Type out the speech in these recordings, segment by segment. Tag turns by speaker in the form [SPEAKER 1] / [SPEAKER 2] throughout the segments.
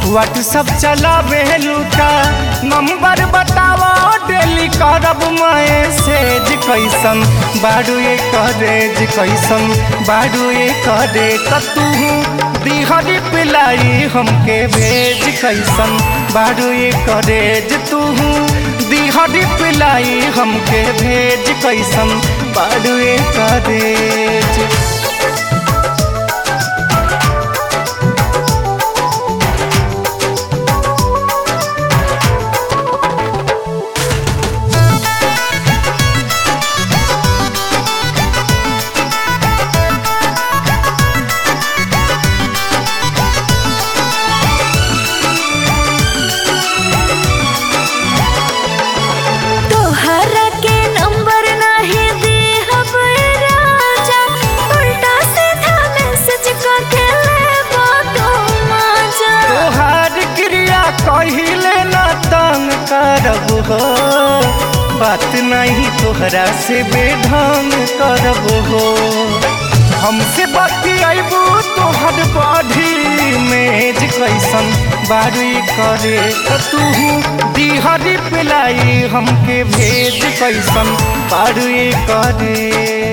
[SPEAKER 1] WhatsApp चलावे लूटा number बतावा डेली करब मैसेज कैसन बाड़ू ये करेज कैसन बाड़ू ये करे तू दिहरी पिलाई हमके भेज कैसन बाड़ू ये करेज तू दिहरी पिलाई हमके भेज कैसन बाड़ू ये करेज
[SPEAKER 2] तोहरा के नंबर नाही देहब राजा उल्टा सीधा मैसेज करके लेबो तो मजा
[SPEAKER 1] तोहार क्रिया कहिले न तंग करब हो बात नहीं तोहरा से बेढंग करब हो हमसे बतियाबू तोहर बाढ़ी मेज कैसन बारी करे त तू दिहरी पिलाई हमके भेज कैसन बारी करे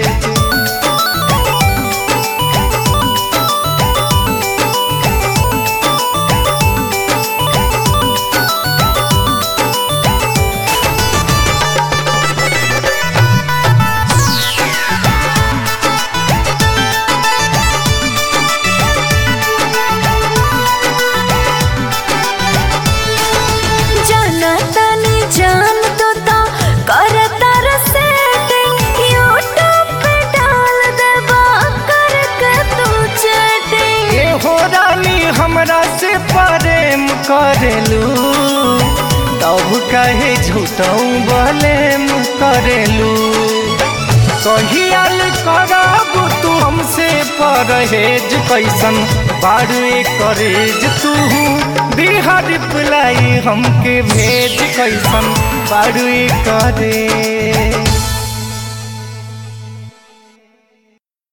[SPEAKER 2] जाना तनी जान तो ता करता रसेटिंग यूट्यूब पे डाल देबा करके तू चैटिंग
[SPEAKER 1] ए हो रानी हमरा से प्रेम करेलू तब कहे झूठऊ बलेम करेलू कहियाल करब तू हमसे परहेज कैसन बाड़े करेज तू बिहार पिलाई हमके भेज कैसन बाड़े करे